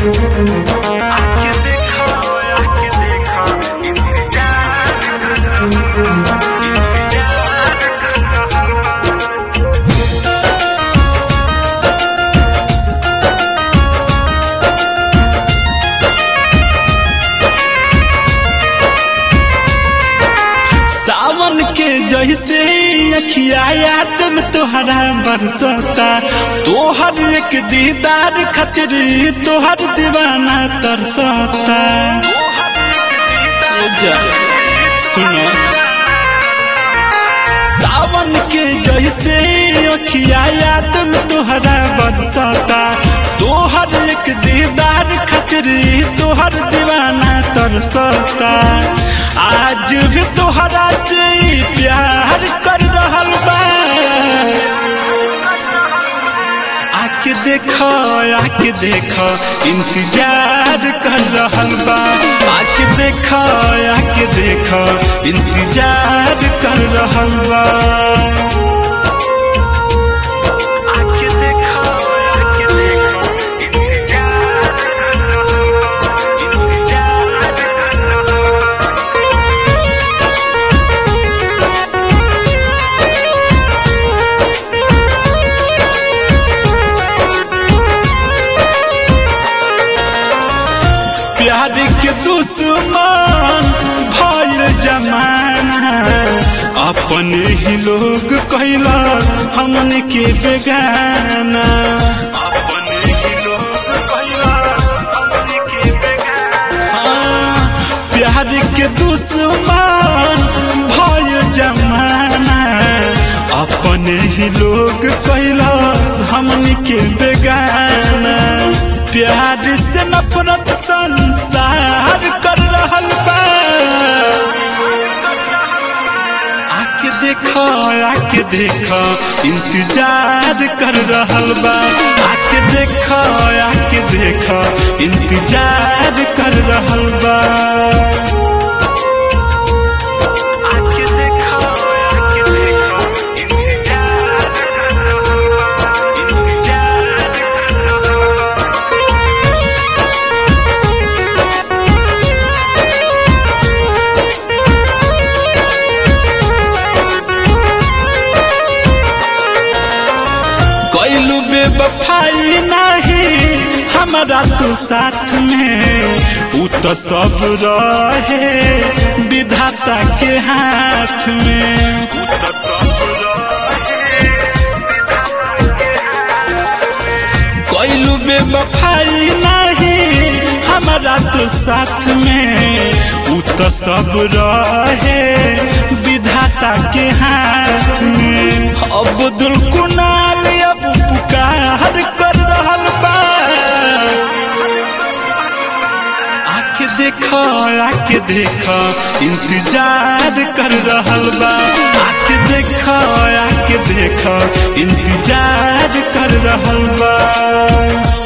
आके देखो आके देखो इंतजार कर रहा इंतजार कर रहा सावन के जैसे अखिया याद में तोहरा बरसता तोहर एक दीदार खातिर तोहर दीवाना तरसता ए जा, सुनो सावन के जैसे अखिया याद में तोहरा बरसता तोहर एक दीदार खातिर तोहर दीवाना तरसता आज भी तोहरा से ही प्यार कर रहल बा आके देखो आके देखो इंतजार कर रहल बा आके देखो आके देखो इंतजार कर रहल बा आके देखो आके देखो इंतजार कर रहा इंतजार कर रहा प्यार के दुश्मन भइल जमाना अपन ही लोग कहला हमन के बेगाना अपन ही लोग कहला हमन के बेगाना हाँ, प्यार के दुश्मन भइल जमाना अपन ही लोग कहला हमन के बेगाना प्यार से नफरत संसार कर रहल बा आके देखो आके देखो इंतजार कर रहल बा आके देखो आके देखो इंतजार कर रहल बा आके देखो आके देखो इंतजार कर रहा इंतजार कर रहा कैलू बेवफाई नहीं हमारा तू साथ में उ तो सब रहे विधाता के हाथ में तो सब रहे कैलू बेवफाई नहीं हमारा तो साथ में उ तो सब रहे विधाता के हाथ में अब्दुल कुनाल अब पुकार कर रहल बा आके देखो आके देखो इंतजार कर रहल बा आके देखो आके देखो इंतजार कर रहल बा